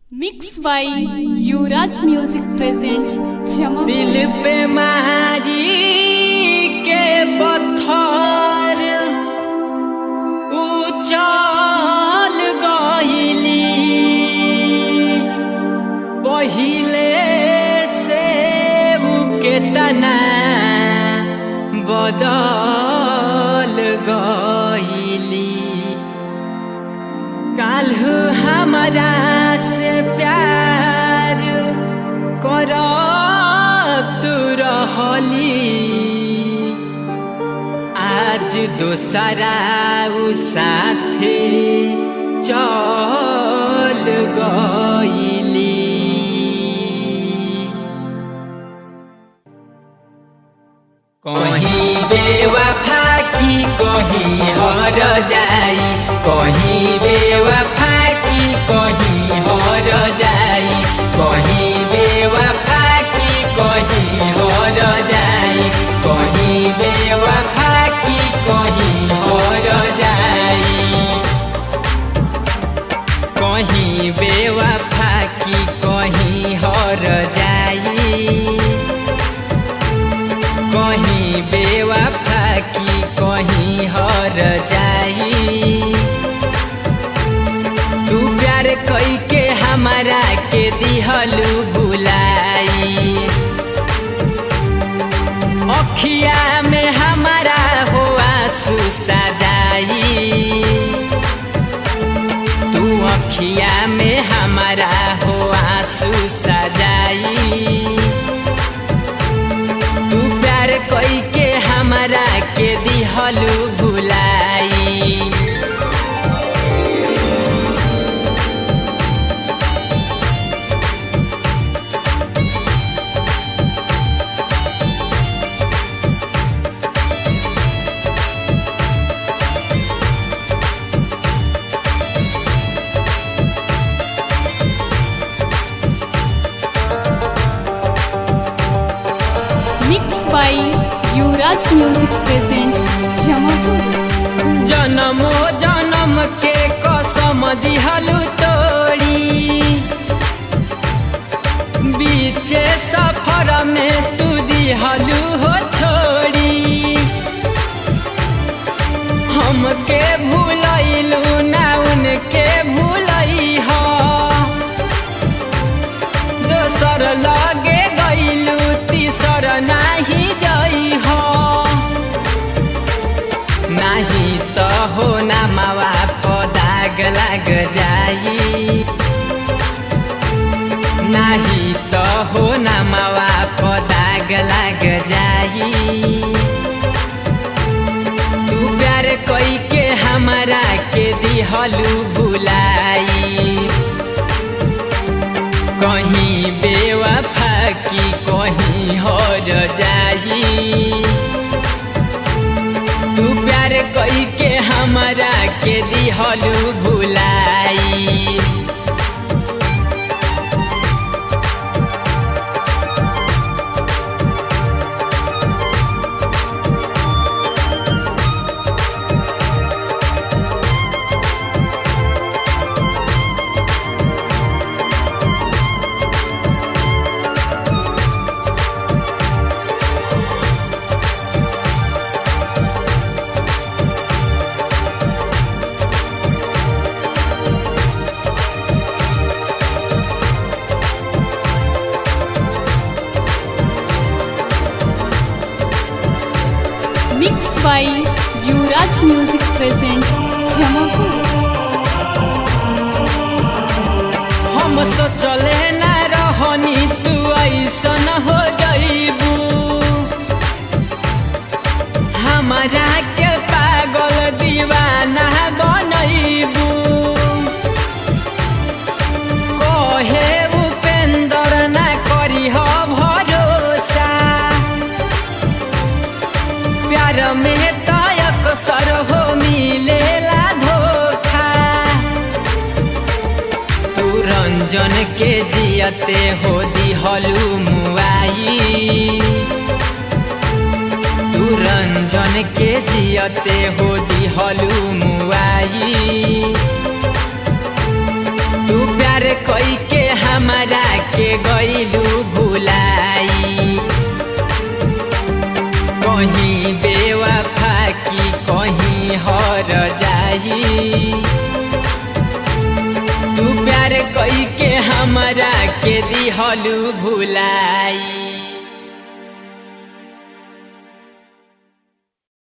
mix by Yuvraj music presents जमा दिल पे महारी के पत्थर उचल गइली पहिले से के तना बदल गइली काल्हु हमारा से प्यार करत रहली आज दोसरा उ साथे चल गइली कहीं बेवफा की कहीं हर जाई कहीं बेवफा की कहीं हर जाई कहीं बेवफा की कहीं हर जाई कहीं बेवफा की कहीं हर जाई कहीं बेवफा की कहीं हर जाई कहीं बेवफा की कहीं हर जाई तू प्यार कई के हमारा के दिहलू बुलाई अखिया में हमारा हो आंसू सजाई तू अखिया में हमारा हो आंसू सजाई तू प्यार कई के हमारा के दिहलू भुलाई mix by Yuvraj music presents Jamapur जन्मो जन्म के कसम दिहलू तोड़ी बीचे सफर में तू दिहलू हो छोड़ी हमके भूलैलू ना उनके भूलई हो दोसर लगे गईलू तीसर नाही जई हो नाही त हो ना मावा पदाग लाग जाई नाही त हो ना मावा पदाग लाग जाई तू प्यार कई के हमारा के दिहलू भुलाई कहीं बेवफा की कहीं हर जाई तू प्यार कई के हमारा के दिहलू भुलाई mix by Yuvraj music presents Jamapur हम सोचले न रहनी तू ऐसन हो जईबू हमारा के पागल दीवाना बनैबू कहे उपेंद्र न करी हो भरोसा प्यार में तयक सर हो मिलेला धोखा तू रंजन के जियते हो दिहलू मुआई तू रंजन के जियते हो दिहलू मुआई तू प्यार प्यार कई के हमारा के गईलू भुलाई कहीं बेवफा की कहीं हर जाई तू प्यार कई के हमरा के दिहलू भुलाई